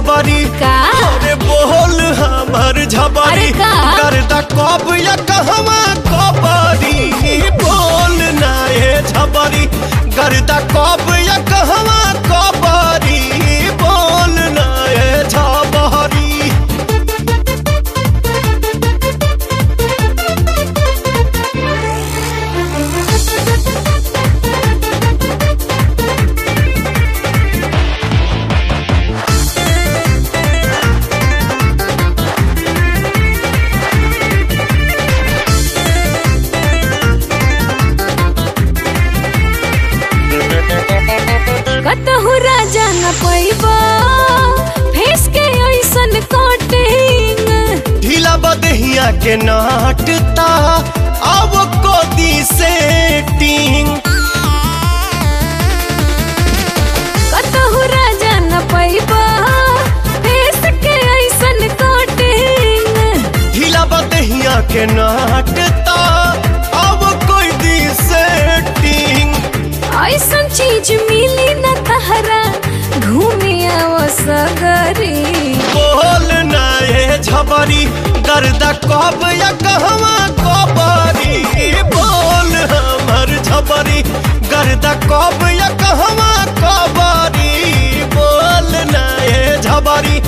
झबरी का अरे बोल हमर झबरी अरे का? गर्दा कब या कहवा कबरी बोल ना ए झबरी गर्दा कब या कहवा कबरी बोल ना ए झबरी कतहु राजा न पैबा फेस के ऐसन कटिंग ढीला बदहिया के नाटता अब कोदी सेटिंग कतहु राजा न पैबा फेस के ऐसन कटिंग ढीला बदहिया के नाटता अब कोई दी सेटिंग ऐसन चीज मिली न तहरा घूमे आव सगरी बोल ना ए झबरी गर्दा कब या कहवा कबरी बोल हमर झबरी गर्दा कब या कहवा कबरी बोल ना ए झबरी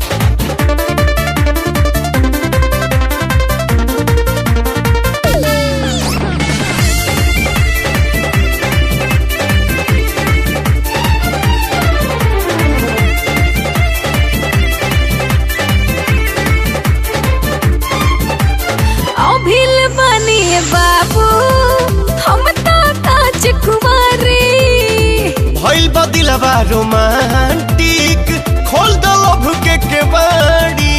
अभिल बनी बाबू हम तो काच कुमारी भइल बदिलबा रोमांटिक खोल द लभ के केवाड़ी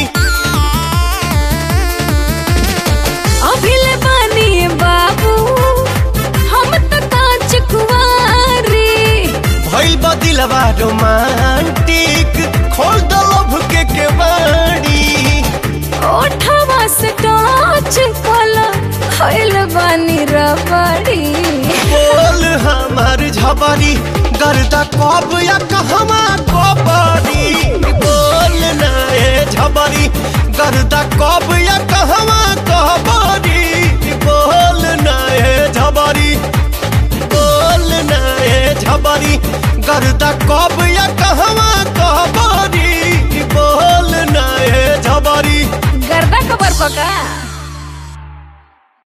अभिल बनी बाबू हम तो काच कुमारी भइल बदिलबा रोमांटिक खोल द लभ के केवाड़ी ओठवा से टच कला खैल बनी रबड़ी बोल हमर झबरी गर्दा कब या कहवा कबरी बोल ना ए झबरी गर्दा कब या कहवा कबरी बोल ना ए झबरी बोल ना ए झबरी गर्दा कब या कहवा कबरी बोल ना ए झबरी गर्दा खबर पका